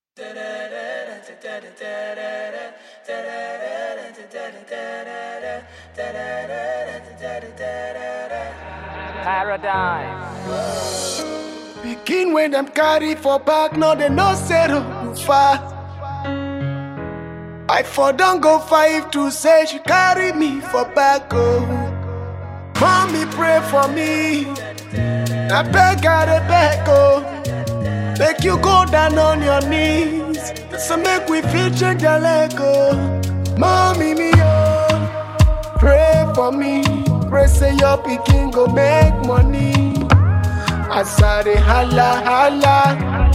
Paradigm. Pikin when them carry for back, no they no settle you far. I for don't go five to say she carry me for back oh. Mommy pray for me. I beg I dey beg oh. Make you go down on your knees. So make we fit change your leg oh. Mommy me oh. Pray for me. Pray say your pikin go make money. As I dey holla holla.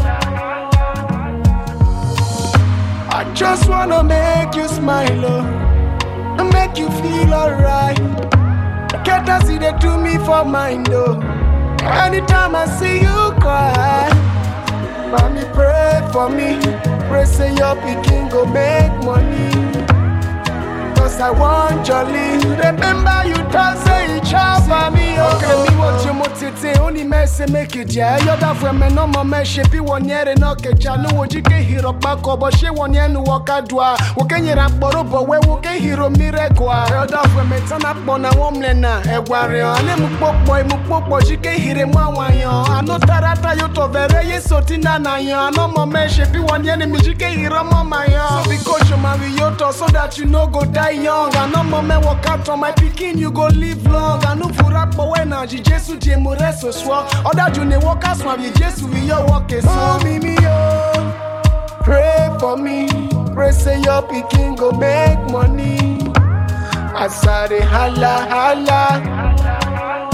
I just wanna make you smile, oh, and make you feel alright. Get as they do me for mind, oh. Anytime I see you cry, mommy pray for me. Pray say your pikin go make money. Cause I want jolly. Remember you talk say you chop for me, oh. Okay, me want you motete. Only mess make it yeah. You're the friend me no more me shape one year no ke chanu ojike hero back up but she one year no waka dwa. Woke nyira kporo but we woke hero miracle. You're the friend me turn up on a woman na egware. Ane mu popo mu popo jike hire mwa wanyo. Ano tarata yo to vere ye sotina na yo. Ano more me shape one year me jike hero mama yo. So because you marry yo to so that you no go die young. I no more me walk out on my pikin, you go live long. I no for rap but when I Jesu je mo reso swo. Other you ne walk out swam ye Jesu we your walk is so me me yo. Pray for me. Pray say your pikin go make money. As I dey holla holla.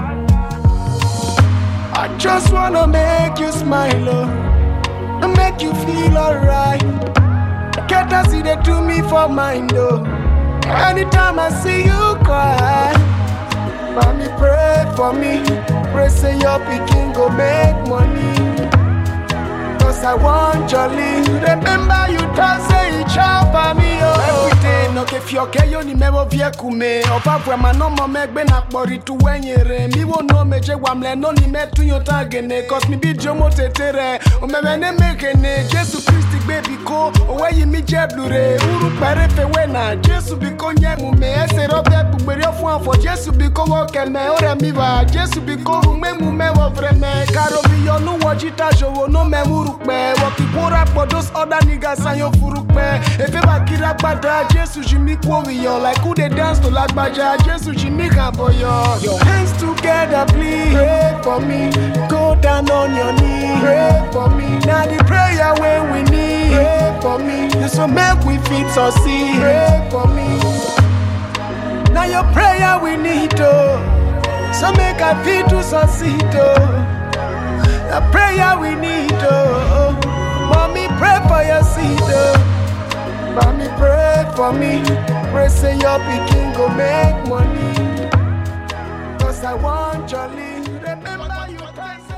I just wanna make you smile, oh, and make you feel alright. Get as they do me for mind, oh. Anytime I see you cry, mommy pray for me. Pray say your pikin go make money. Cause I want jolly. Remember you talk say you chop for me, oh. Every day, no ke fioke yo ni mewo vie kume. Opa pwe mano mo megbe na kpori tu wenyere. Mi wo no meje wamle no ni metu yo tagene. Cause mi bi jomo tetere. O meme ne mekene. Jesu Christi baby ko. Owe yi mi je blure. Uru pere fe wena. Jesu biko nye mume. Ese robe bugberi ofu afo. Jesu biko wo keme. Ore mi va. Jesu biko rume mume wo vreme. Karo bi yo nu wo jita jowo no me uru pẹ wọ́n kì í kóra pọ̀ those other niggas ayan furu pẹ́ efe bá kiri agbada jésù jí mi kú òwìyàn like who dey dance to lágbájá jésù jí mi kàn bọ̀yọ̀. your hands together please pray for me go down on your knee pray for me na the prayer wey we need pray for me so make we fit succeed pray for me na your prayer we need o so make i fit to succeed o. The prayer we need, oh. Mommy, pray for your seed, oh. Mommy, pray for me. Pray say your pikin go make money. Cause I want jolly. Remember you tell